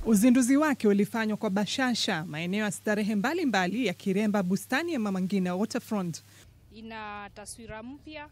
Uzinduzi wake ulifanywa kwa bashasha maeneo ya starehe mbalimbali ya Kiremba, bustani ya Mama Ngina Waterfront. ina taswira mpya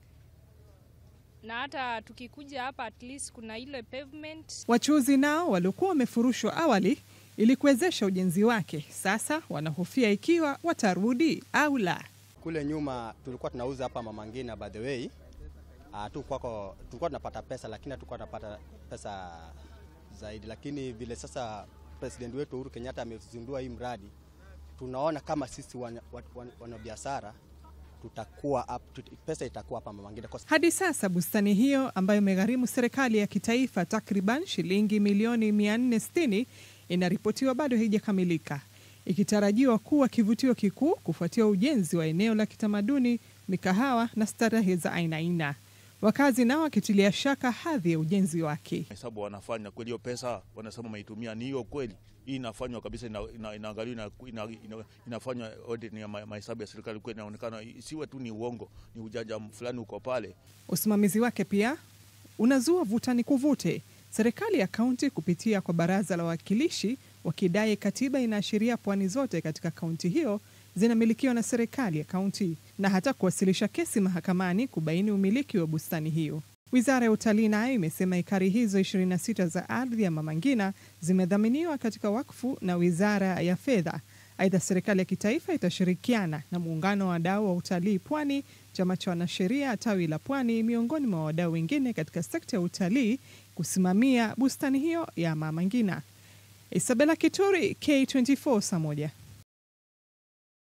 na hata tukikuja hapa at least kuna ile pavement. Wachuuzi nao waliokuwa wamefurushwa awali ili kuwezesha ujenzi wake, sasa wanahofia ikiwa watarudi au la. Kule nyuma tulikuwa tunauza hapa Mama Ngina, by the way uh, tu kwako tulikuwa tunapata pesa, lakini hatukuwa tunapata pesa zaidi, lakini vile sasa president wetu Uhuru Kenyatta amezindua hii mradi, tunaona kama sisi wanabiashara wana, wana tutakuwa up, tut, pesa itakuwa hapa Mama Ngina. Hadi sasa bustani hiyo ambayo imegharimu serikali ya kitaifa takriban shilingi milioni 460 inaripotiwa bado haijakamilika, ikitarajiwa kuwa kivutio kikuu kufuatia ujenzi wa eneo la kitamaduni, mikahawa na starehe za aina aina. Wakazi nao wakitilia shaka hadhi ya ujenzi wake. Hesabu wanafanya kweli, hiyo pesa wanasema maitumia ni hiyo kweli? Hii inafanywa kabisa, inaangaliwa ina, ina, ina, inafanywa audit ya mahesabu ya serikali kweli, inaonekana isiwe tu ni uongo, ni ujanja fulani uko pale. Usimamizi wake pia unazua vutani kuvute, serikali ya kaunti kupitia kwa baraza la wawakilishi wakidai katiba inaashiria pwani zote katika kaunti hiyo zinamilikiwa na serikali ya kaunti na hata kuwasilisha kesi mahakamani kubaini umiliki wa bustani hiyo. Wizara ya utalii nayo imesema ekari hizo 26 za ardhi ya Mama Ngina zimedhaminiwa katika wakfu na wizara ya fedha. Aidha, serikali ya kitaifa itashirikiana na muungano wa wadau wa utalii Pwani, chama cha wanasheria tawi la Pwani, miongoni mwa wadau wengine katika sekta ya utalii kusimamia bustani hiyo ya Mama Ngina. Isabella Kituri, K24, saa moja.